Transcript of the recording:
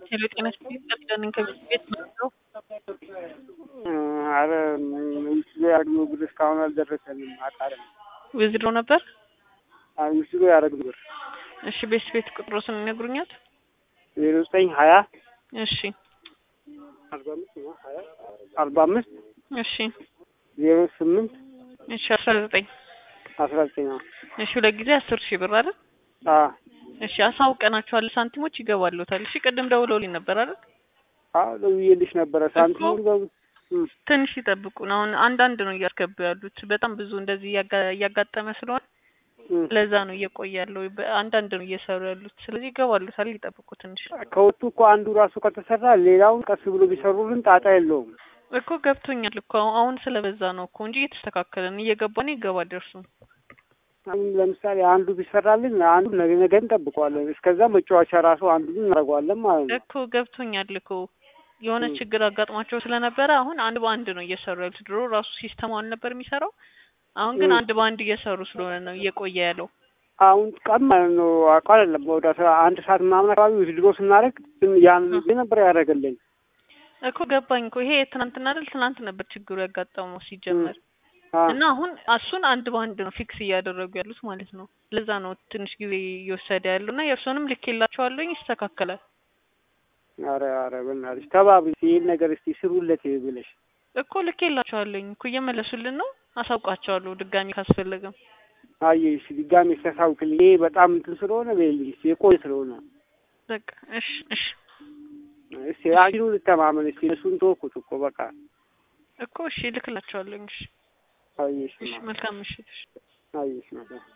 ሄሎ ጤና ይስጥልኝ ጠብደን ከቤት ቤት ነው አረ ምስሉ ያደረግነው ብር እስካሁን አልደረሰንም። አጣርም ዊዝድሮ ነበር። ምስሉ ያደረግነው ብር እሺ ቤት ቤት ቁጥሮስን ይነግሩኛል? ዜሮ ዘጠኝ ሀያ እሺ አርባ አምስት እሺ ዜሮ ስምንት እሺ አስራ ዘጠኝ አስራ ዘጠኝ ነው። እሺ ሁለት ጊዜ አስር ሺህ ብር አይደል? አዎ እሺ አሳውቀናቸዋል። ሳንቲሞች ይገባሉታል። እሺ ቅድም ደውለውልኝ ነበር አይደል? አዎ ደውዬልሽ ነበረ። ሳንቲሙ ትንሽ ይጠብቁን። አሁን አንዳንድ ነው እያስገቡ ያሉት። በጣም ብዙ እንደዚህ እያጋ- እያጋጠመ ስለሆነ ለዛ ነው እየቆየ ያለው። በ- አንዳንድ ነው እየሰሩ ያሉት። ስለዚህ ይገባሉታል። ይጠብቁ ትንሽ ከወጡ እኮ አንዱ ራሱ ከተሰራ ሌላውን ቀስ ብሎ ቢሰሩልን ጣጣ የለውም። እኮ ገብቶኛል እኮ አሁን ስለበዛ ነው እኮ እንጂ እየተስተካከለን እየገባን ይገባል ደርሱ አሁን ለምሳሌ አንዱ ቢሰራልን አንዱ ነገ ነገ እንጠብቀዋለን። እስከዛ መጫወቻ ራሱ አንዱን እናደርገዋለን ማለት ነው። እኮ ገብቶኛል እኮ የሆነ ም። ችግር አጋጥሟቸው ስለነበረ አሁን አንድ በአንድ ነው እየሰሩ ያሉት። ድሮ ራሱ ሲስተሙ አልነበር የሚሰራው። አሁን ግን ም። አንድ በአንድ እየሰሩ ስለሆነ ነው እየቆየ ያለው። አሁን ቀን ማለት ነው አውቃ አይደለም ወደ አስራ አንድ ሰዓት ምናምን አካባቢ ዊዝድሮ ስናደርግ ያን ጊዜ ነበር ያደረገልን። እኮ ገባኝ እኮ ይሄ ትናንትና አይደል? ትናንት ነበር ችግሩ ያጋጠመው ሲጀመር አዎ። እና አሁን እሱን አንድ በአንድ ነው ፊክስ እያደረጉ ያሉት ማለት ነው። ለዛ ነው ትንሽ ጊዜ እየወሰደ ያለው እና የእርሶንም ልኬላቸዋለሁኝ ይስተካከላል። አረ አረ በእናትሽ ተባብሪ ይህን ነገር እስቲ ስሩለት ብለሽ እኮ ልኬላቸዋለሁኝ እኮ እየመለሱልን ነው። አሳውቃቸዋለሁ ድጋሚ ካስፈለገም። አየሽ ድጋሜ ሲያሳውቅልኝ ይሄ በጣም እንትን ስለሆነ በይልኝ እስቲ የቆየ ስለሆነ በቃ እሺ እሺ እስቲ አንዱ ልተማመን እስቲ እሱን ተወኩት እኮ በቃ እኮ እሺ ልክላቸዋለሁኝ። እሺ አየሽ እሺ መልካም ምሽት። እሺ አየሽ ነገር